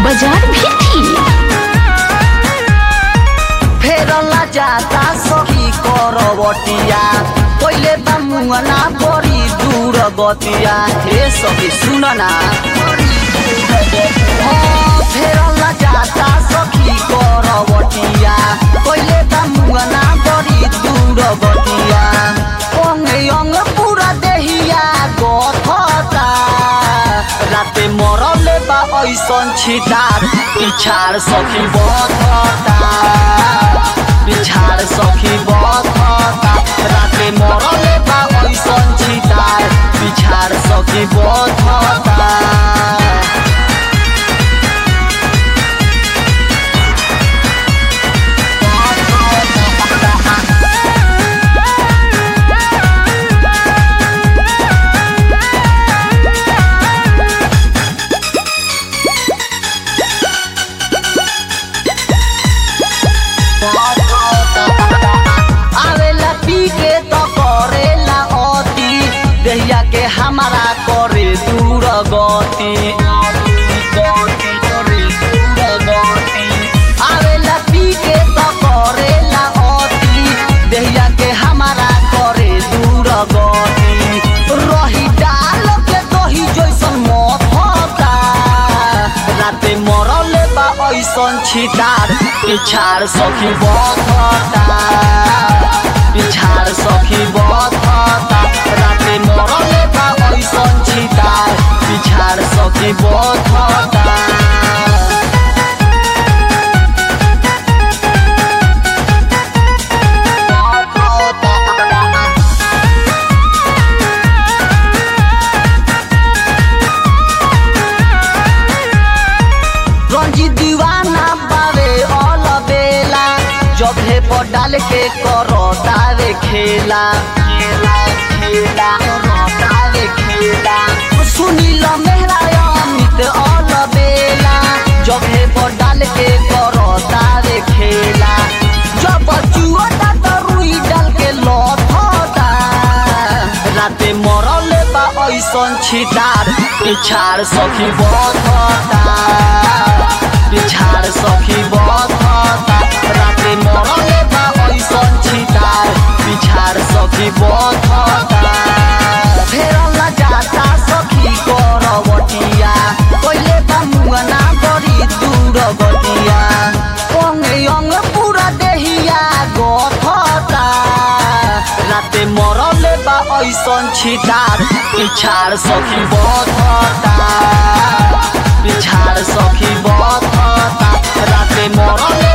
बाजार भी थी फेरला जाता सखी करवटिया पहिले बा मुंगना बड़ी दूर गतिया हे सखी सुन ना हाँ, फेरला जाता सखी करवटिया पहिले बा मुंगना बड़ी दूर गतिया अंग अंग पूरा देहिया गथता राते मरले बा ऐसन छिटार पिछाड़ सखी बथता पिछाड़ सखी बथता राते मरले बा ऐसन छिटार पिछाड़ सखी बथता आवेला पी के तो करेला अति देहिया के हमारा करे दूर गति आवेला पी के तो करेला अति देहिया के हमारा करे दूर गति रही डाल के दही जैसन मथता राते मरले बा ऐसन छिटार पिछाड़ सखी बथता पिछाड़ सखी बथता राते मरले बा ऐसन छिटार पिछाड़ सखी बथता रंजी दीवाना बावे ऑल बेला जबे पर डाल के करो तारे खेला खेला खेला करो तारे खेला सुनील मेहरा अमित ऑल बेला जबे पर डाल के करो तारे खेला जब चुअटा तो रुई डाल के लथता राते मरले बा ऐसन छिटार पिछाड़ सखी बथता पिछाड़ सखी बथता राते मरले बा ऐसन छिटार पिछाड़ सखी बथता फेरला जाता सखी करवटिया पहिले बा मुंगना बड़ी दूर गटिया अंग अंग पूरा देहिया गथता राते मरले बा ऐसन छिटार पिछाड़ सखी बथता पिछाड़ सखी बथता राते मरले